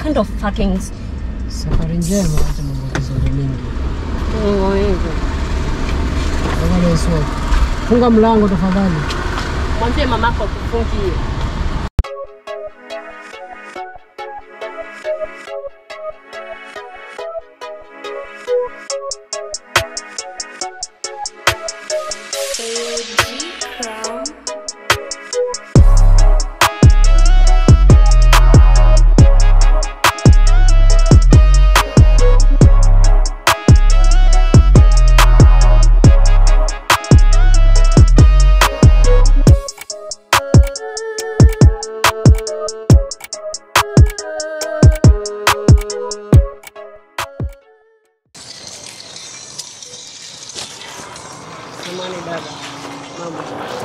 kind of fucking Safari njema, acha mambo ya kizungu mingi. Mungu wangu. Tafadhali Yesu. Funga mlango tafadhali. Mwambie mamako akufungie. Samani dada, mama,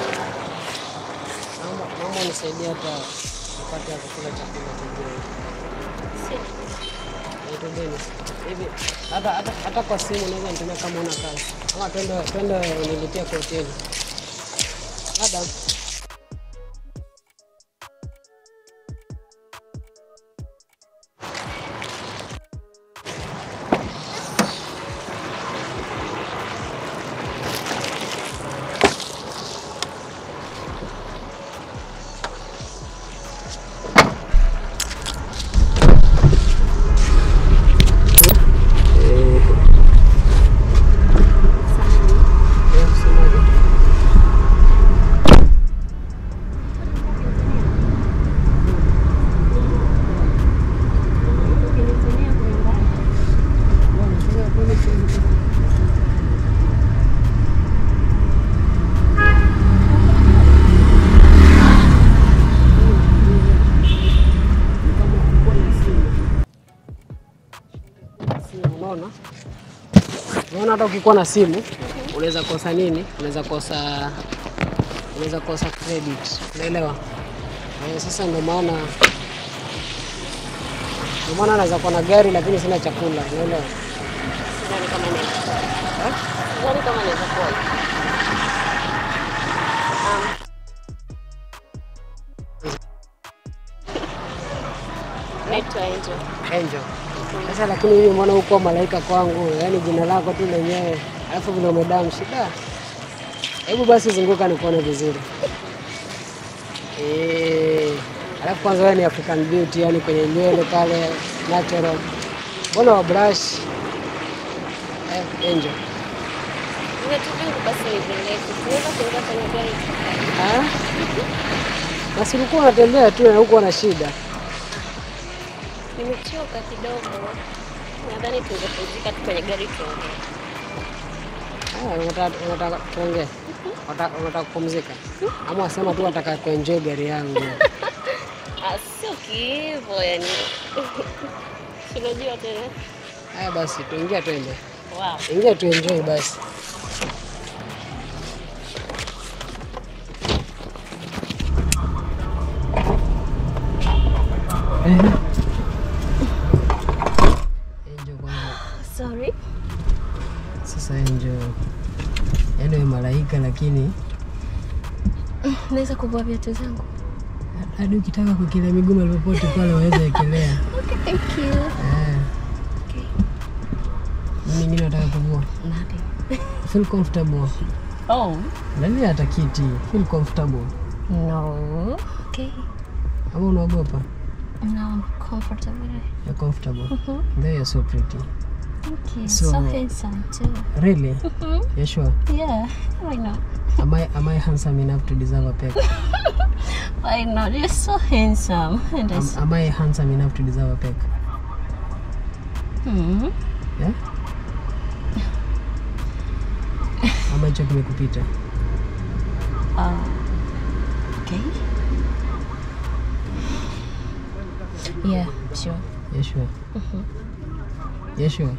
naomba naomba unisaidie hata nipate ya kukula chakula cha jioni. Naitwa Dennis. Hivi hata hata hata kwa simu unaweza nitumia kama una kazi, ama twende twende unilipia kwa hoteli. Madam, eh, semaje? Unaona, unaona hata ukikuwa na simu unaweza kosa nini? Unaweza kosa unaweza kosa credit, unaelewa? Eh, sasa ndio maana ndio maana naweza kuwa na gari lakini sina chakula, unaelewa? Sidhani kama inaweza kuwa. Sidhani kama inaweza kuwa. Um, naitwa Angel. Angel. Sasa lakini hivi mbona huko malaika kwangu, yaani jina lako tu lenyewe, alafu vile umedamu shida. Hebu basi zunguka nikuone vizuri. Eh, alafu kwanza wewe ni African beauty, yani kwenye nywele pale natural. Mbona wa brush? Eh, Angel. Viatu vyangu basi ni virefu. Tunaweza kuingia kwenye gari. Ah? Basi ulikuwa unatembea tu na huko una shida. Nimechoka kidogo. Nadhani tungepumzika tu kwenye gari tuongee. Ah, unataka unataka tuongee? Unataka unataka kupumzika? Ama wasema tu unataka kuenjoy gari yangu. Ah, sio kiivo yani. Si Unajua tena. Haya basi, tuingia twende. Wow. Ingia tuenjoy basi. Angel kwanza. Sorry. Sasa Angel, yaani wewe malaika, lakini Naweza kuvua viatu zangu? hadi ukitaka kuekelea miguu mahali popote pale waweza ekelea. Okay, thank you. Eh. Okay. Mimi nyingine nataka kuvua. Nothing. Feel comfortable. Oh. Ndani hata kiti. Feel comfortable. No. Okay. Ama unaogopa? No, I'm comfortable. You're comfortable. Mhm. There you're so pretty. Thank you. So- So, handsome too. Really? Mhm. You sure? Yeah. Why not? Am I am I handsome enough to deserve a peck? Why not? You're so handsome. And I Am, s- am I handsome enough to deserve a peck? Hmm. Yeah? Ama hicho kimekupita? Uh, okay. Yeah, sure. Yeah, sure. Mhm. Yeah, sure.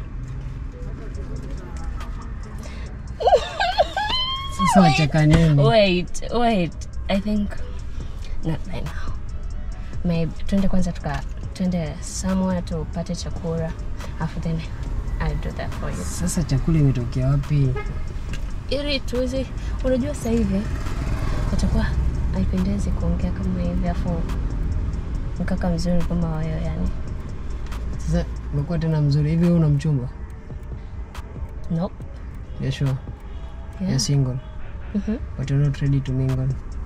Sasa wacheka nini? Wait, wait. I think not right now. Maybe twende kwanza tuka twende somewhere tupate chakula. After then I'll do that for you. Sasa chakula imetokea wapi? Ili tuweze unajua sasa hivi itakuwa haipendezi kuongea kama hivi afu mkaka mzuri kama wewe yani. Sasa umekuwa tena mzuri hivi, wewe una mchumba? Nope. Yeah, sure. Yeah. You're single, Mhm. but you're not ready to mingle.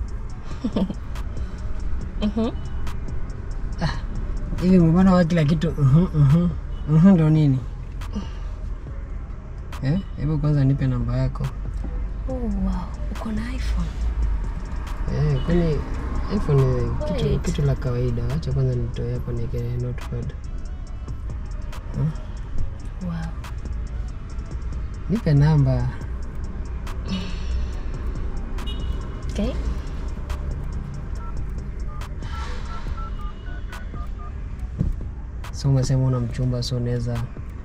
Mhm. Hivi mbona wa kila kitu mhm, mhm, mhm ndo nini? Eh, hebu kwanza nipe namba yako. Oh, wow. Uko na iPhone. Eh, kwani iPhone ni kitu, Wait. kitu la kawaida. Acha kwanza nitoe hapa niweke notepad. Wow. Nipe namba. Okay. So umesema una mchumba, so unaweza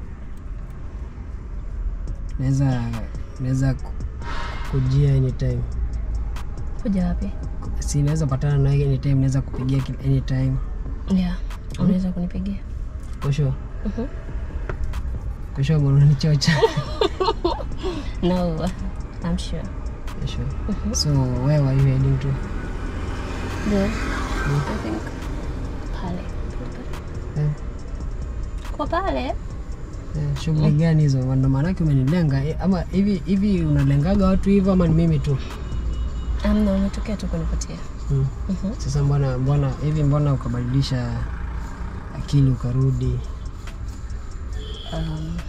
naweza naweza ku- kujia anytime. Kuja wapi? Si naweza patana na wewe anytime, naweza kupigia ki- anytime. Yeah. Unaweza kunipigia? For sure. Mhm. For sure mbona unanichocha? No. I'm sure. For sure. So where were you heading to? Good. I think pale. Eh, Kwa pale? eh, shughuli gani hizo? Ndo maanake umenilenga eh, ama hivi hivi unalengaga watu hivyo ama ni mimi tu? Amna, umetokea tu kunipatia. Hmm. Mhm. Sasa mbona mbona hivi mbona ukabadilisha akili ukarudi? Um,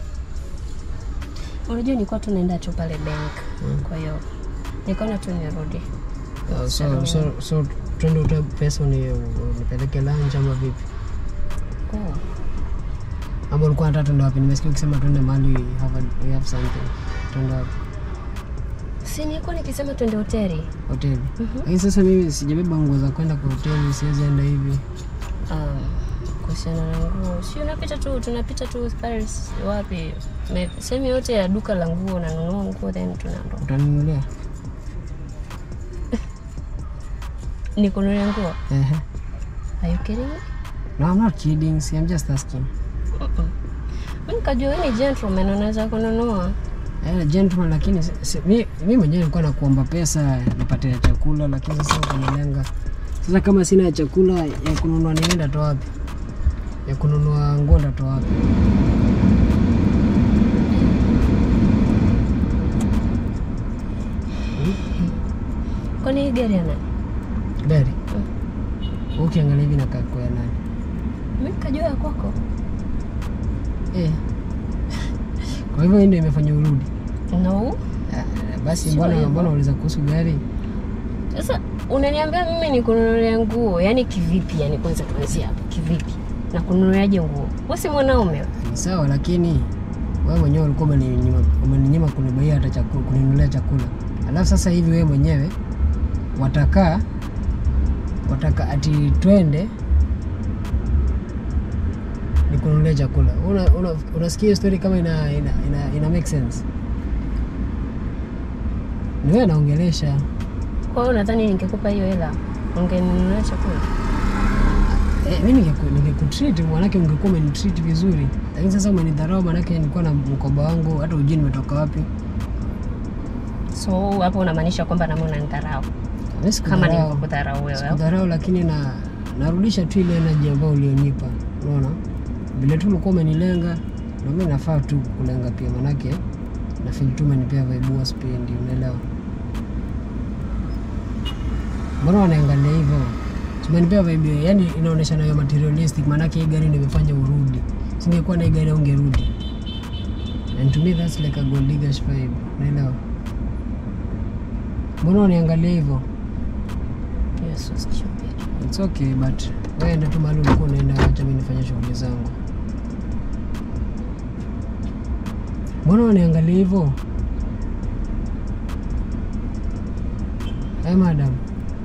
unajua nilikuwa tu naenda tu pale bank. Kwa hiyo nikaona tu nirudi. Uh, so, so, so twende utoe pesa uni- unipeleke lunch ama vipi? Oh. Ama ulikuwa nataka twende wapi? Nimesikia ukisema twende mahali we have, a- we have something. Twende wapi? Si nilikuwa nikisema twende hoteli. Hoteli. Lakini sasa mimi sijabeba nguo za kwenda kwa hoteli, siwezi enda hivi. Um, kuhusiana na nguo, si unapita tu, tunapita tu pale s- wapi, Me- sehemu yote ya duka la nguo, nanunua nguo then tunaondoka. Utaninunulia? Nikununulia nguo? Ehe. Are you kidding me? No, I'm not kidding. See, I'm just asking. Mm-mm. Mimi nikajua wewe ni gentleman unaweza kununua. Eh, gentleman lakini si- si- mi, mi mwenyewe nilikuwa nakuomba pesa nipate ya chakula lakini sasa ukanilenga. Sasa kama sina ya chakula ya kununua nini ndatoa wapi? Ya kununua nguo ndatoa wapi? Kwani hii gari ya nani? Gari. Ukiangalia hivi nakaa kwa ya nani? Mimi nikajua ya kwako. Eh. Kwa hivyo hii ndio imefanya urudi. No. Ah, Basi Sio mbona hivyo. mbona uliza kuhusu gari? Sasa unaniambia mimi nikununulia nguo, yaani kivipi? Yani kwanza tuanzie hapo, kivipi? Na kununuliaje nguo? Wewe si mwanaume? Ni sawa lakini wewe mwenyewe ulikuwa umeninyima umeninyima kunibaia hata chakula, kuninunulia chakula. Alafu sasa hivi wewe mwenyewe watakaa wataka ati twende nikununulia chakula. Una, una, unasikia hiyo story kama ina, ina, ina, ina make sense? Ni wewe naongelesha. Kwa hiyo nadhani ningekupa hiyo hela ungeninunulia chakula. Eh, mi ningeku- ningekutreat manake ungekuwa umenitreat vizuri, lakini sasa umenidharau manake nilikuwa na mkoba wangu, hata ujui nimetoka wapi. So hapo unamaanisha kwamba nami unanidharau Mi kama sikudharau. nilivyokudharau wewe? au? Sikudharau, lakini na narudisha tu ile energy ambayo ulionipa. Unaona, vile tu ulikuwa umenilenga, na mimi nafaa tu kulenga pia, manake na feel tu umenipea vibe huwa sipendi, unaelewa? Mbona wanaangalia hivyo? Tumenipea vibe, yani inaonyesha nayo materialistic, manake hii gari nimefanya urudi. Singekuwa na hii gari ungerudi. And to me that's like a gold diggers vibe, unaelewa? Mbona waniangalia hivyo? You're so stupid. It's okay but wewe enda tu mahali ulikuwa unaenda, acha mimi nifanye shughuli zangu. Mbona waniangalia hivyo? Hey madam,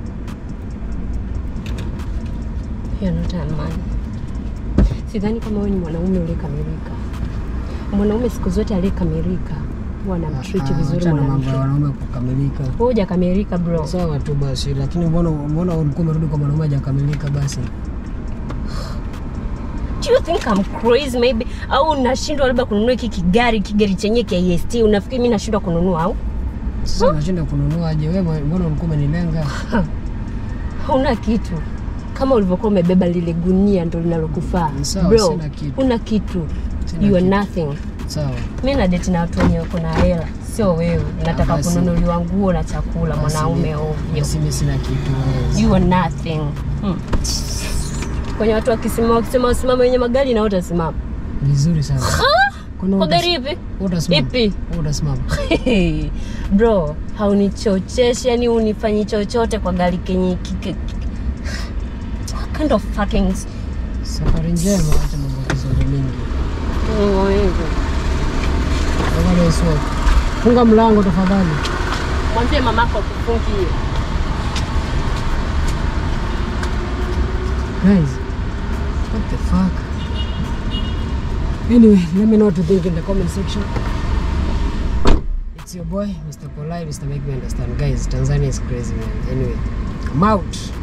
You're not a man. Sidhani kama wewe ni mwanaume uliyekamilika. Mwanaume siku zote aliyekamilika huwa anamtreat Ah, vizuri achana na mambo mwanamke. ya wanaume kukamilika. Wewe hujakamilika bro. Sawa tu basi, lakini mbona mbona ulikuwa umerudi kwa mwanaume hajakamilika basi? Do you think I'm crazy maybe? Au nashindwa labda kununua hiki kigari kigari chenye KST unafikiri mimi nashindwa kununua au? Sasa unashinda kununua aje? Wewe mbona ulikuwa umenilenga? Hauna kitu. kama ulivyokuwa umebeba lile gunia ndo linalokufaa Ni sawa, bro sina kitu. una kitu Sina you are kitu. nothing Sawa. mi na date na watu wenye wako na hela sio wewe nataka basi. kununuliwa nguo na chakula mwanaume ovyo Basi mimi sina kitu. you are nothing hmm. kwenye watu wakisimama wakisema wasimame wenye magari na utasimama Vizuri sana. Kwani kwa utas- gari ipi utasimama? ipi Utasimama. bro haunichocheshi yani unifanyi chochote kwa gari kenye kike What kind of fucking Safari njema, acha mambo ya kizungu mingi. Tafadhali usiwe. Funga mlango tafadhali. mwambie mamako akufungie Guys, what the fuck? Anyway, let me know what you think in the comment section. It's your boy, Mr. Polite, Mr. Make Me Understand. Guys, Tanzania is crazy, man. Anyway, I'm out.